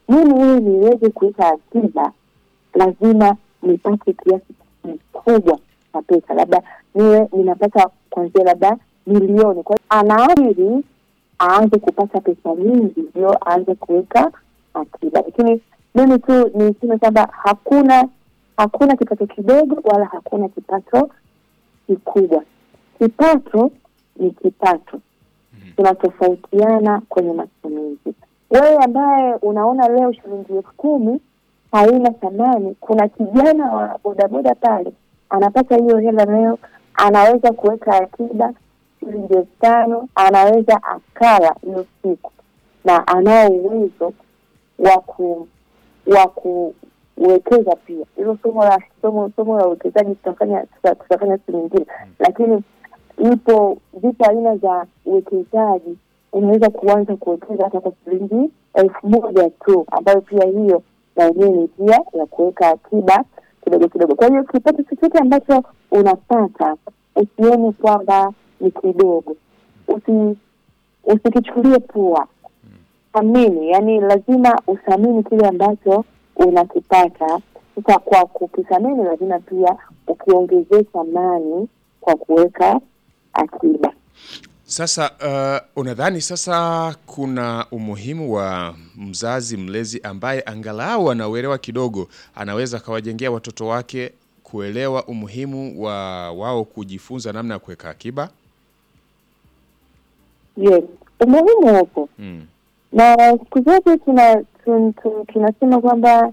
mimi ili niweze kuweka akiba lazima nipate kiasi kikubwa cha pesa, labda niwe ninapata kuanzia labda milioni. Kwa hiyo anaabiri aanze kupata pesa nyingi ndio aanze kuweka akiba, lakini mimi tu niseme kwamba hakuna hakuna kipato kidogo wala hakuna kipato kikubwa. Kipato ni kipato, tunatofautiana kwenye matumizi. Wewe ambaye unaona leo shilingi elfu kumi haina thamani, kuna kijana wa bodaboda pale anapata hiyo hela leo, anaweza kuweka akiba shilingi elfu tano anaweza akala hiyo siku, na anao uwezo wa ku wa kuwekeza pia. Hilo somo la somo somo la uwekezaji tutafanya tuta- tutafanya siku nyingine, lakini ipo zipo aina za uwekezaji. Unaweza kuanza kuwekeza hata kwa shilingi elfu moja tu, ambayo pia hiyo na yenyewe ni njia ya kuweka akiba kidogo kidogo. Kwa hiyo kipato chochote ambacho unapata usione kwamba ni kidogo, usi usikichukulie poa, thamini. Yani lazima uthamini kile ambacho unakipata. Sasa kwa kukithamini, lazima pia ukiongezee thamani kwa kuweka akiba. Sasa uh, unadhani sasa kuna umuhimu wa mzazi mlezi ambaye angalau anauelewa kidogo, anaweza akawajengea watoto wake kuelewa umuhimu wa wao kujifunza namna ya kuweka akiba? Yes, umuhimu upo Mm. na siku zote tuna tun- tun- tunasema kwamba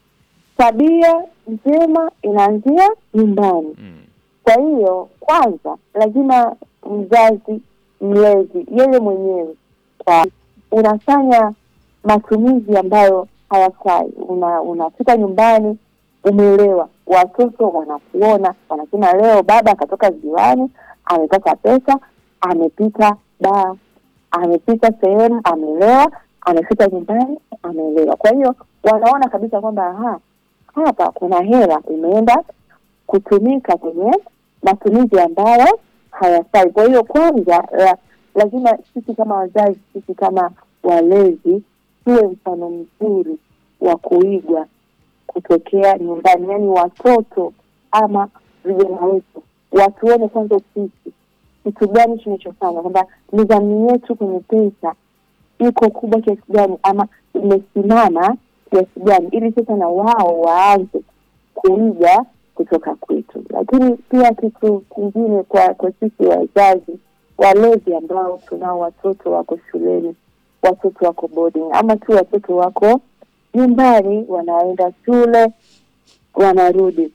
tabia njema inaanzia nyumbani. Mm. Kwa hiyo kwanza lazima mzazi mlezi yeye mwenyewe kwa unafanya matumizi ambayo hayafai. Una unafika nyumbani umeelewa, watoto wanakuona, wanasema leo baba akatoka ziwani, amepata pesa, amepita baa, amepita sehemu, amelewa, amefika nyumbani, amelewa. Kwa hiyo wanaona kabisa kwamba aha, hapa kuna hela imeenda kutumika kwenye matumizi ambayo hayafai. Kwa hiyo kwanza la, lazima sisi kama wazazi, sisi kama walezi tuwe mfano mzuri wa kuigwa kutokea nyumbani, yaani watoto ama vijana wetu watuone kwanza sisi kitu gani tunachofanya, kwamba nidhamu yetu kwenye pesa iko kubwa kiasi gani ama imesimama kiasi gani, ili sasa na wao waanze kuiga kutoka kwetu. Lakini pia kitu kingine kwa kwa sisi wazazi walezi ambao tunao watoto wako shuleni, watoto wako boarding, ama tu watoto wako nyumbani, wanaenda shule wanarudi,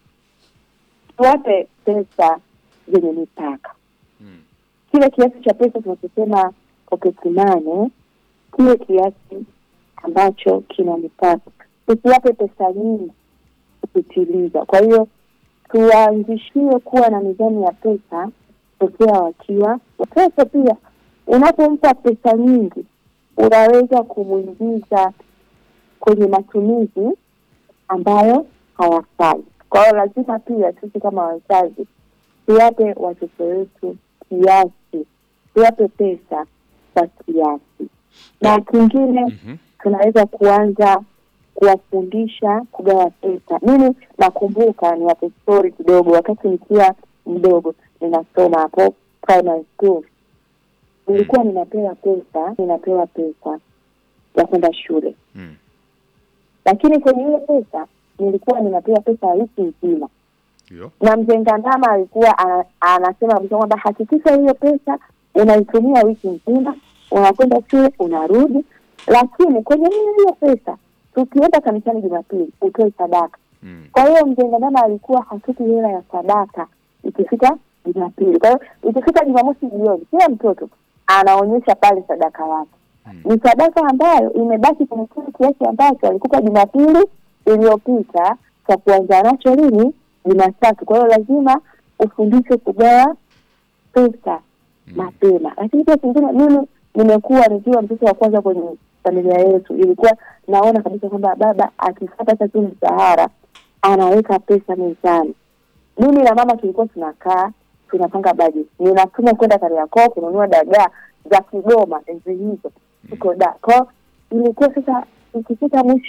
tuwape pesa zenye mipaka Mm. kile kiasi cha pesa tunachosema pocket money, kile kiasi ambacho kina mipaka, tusiwape pesa nyingi kupitiliza. Kwa hiyo tuwaanzishie kuwa na nidhamu ya pesa tokea wakiwa watoto. Pia unapompa pesa nyingi, unaweza kumwingiza kwenye matumizi ambayo hayafai. Kwa hiyo lazima pia sisi kama wazazi tuwape watoto wetu kiasi, tuwape pesa kwa kiasi. Na kingine Mhm. tunaweza kuanza kuwafundisha kugawa pesa. Mimi nakumbuka, niwape story kidogo. Wakati nikiwa mdogo ninasoma hapo primary school, nilikuwa ninapewa pesa, ninapewa pesa ya kwenda shule, Mm. lakini kwenye hiyo pesa nilikuwa ninapewa pesa ya wiki nzima Ndio. na mzee Ngandama alikuwa ana- anasema kabisa kwamba hakikisha hiyo pesa unaitumia wiki nzima, unakwenda shule unarudi, lakini kwenye hiyo hiyo pesa tukienda kanisani Jumapili utoe sadaka. Mm. Kwa hiyo mzee Ngandama alikuwa hatupi hela ya sadaka ikifika Jumapili. Kwa hiyo ikifika Jumamosi jioni, kila mtoto anaonyesha pale sadaka yake Mm. ni sadaka ambayo imebaki kwenye kile kiasi ambacho alikupa Jumapili iliyopita cha kuanza nacho lini Jumatatu. Kwa hiyo lazima ufundishwe kugawa pesa mapema. Lakini pia kingine, mimi nimekuwa nikiwa mtoto wa kwanza kwenye familia yetu, ilikuwa naona kabisa kwamba baba akipata hata tu mshahara anaweka pesa mezani. Mimi na mama tulikuwa tunakaa tunapanga bajeti, ninatuma kwenda Kariakoo kununua dagaa za Kigoma enzi hizo tuko da kwao, ilikuwa sasa ikifika mwisho